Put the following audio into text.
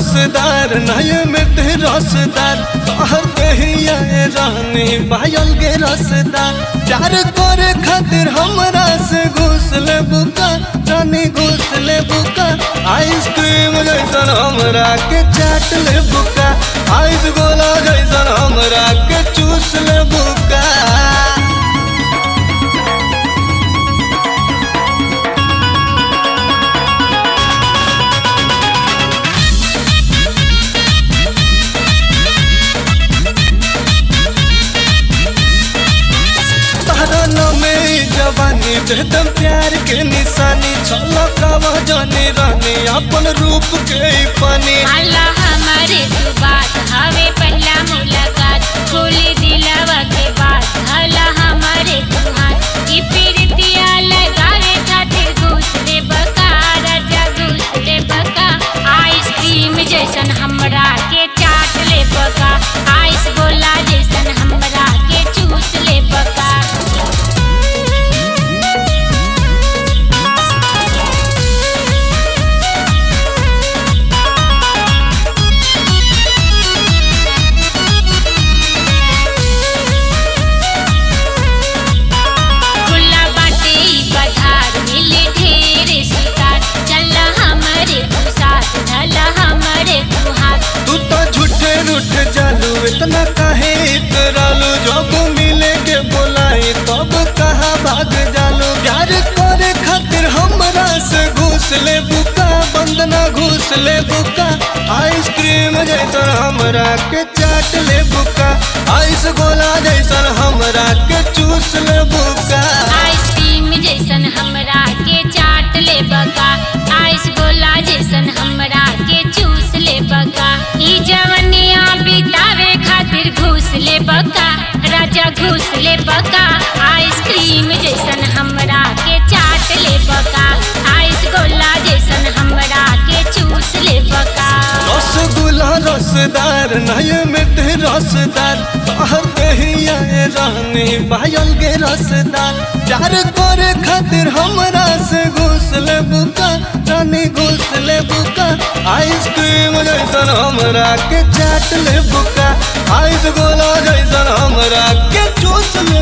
रसदार नय में ते रसदार कहर कहिया रानी पायल के रसदार प्यार करे खातिर हमरा से घुस ले बुका रानी घुस ले बुका आइसक्रीम जैसन हमरा के चाट ले बुका आइस गोला जैसन हमरा के चूस ले बुका तारा नामे जवानी एकदम प्यार के निशानी छलकवा जाने रानी अपन रूप के पानी अल्लाह हमारे तू बात हवे पहला मुलाकात खोली दिलावा के बात अल्लाह हमारे तू हाथ ई पीरतिया लगावे खातिर दूसरे बका राजा दूसरे बका आइसक्रीम जैसन हमरा के चाट ले बका आइस गोला जैसन हमरा के चूस ले बका खुला बाटे ई बधार मिले ढेर शिकार चल हमरे तू साथ ढल हमरे तू हाथ तू तो झूठे रूठ जालू इतना काहे इतरालू जब मिले के बोलाई तब कहा भाग जालू प्यार करे खातिर हमरा से घूस ले बुका बंदना घूस ले बुका आइसक्रीम जैसन हमरा के चाट ले बुका आइस गोला जैसन हमरा के चूस ले बुका आइसक्रीम जैसन हमरा के चाट ले बका आइस गोला जैसन हमरा के चूस ले बका ई जवनिया बितावे खातिर घूस ले बका राजा घूस ले बका आइसक्रीम जैसन हमरा के चाट ले बका आइस गोला जैसन हमरा के चूस ले बका रसगुल्ला रसदार नय में ते रसदार कहर कहिया रानी पायल के रसदार प्यार करे खातिर हमरा से घुस ले बुका रानी घुस ले बुका आइसक्रीम जैसन हमरा के चाट ले बुका आइस गोला जैसन हमरा के चूस ले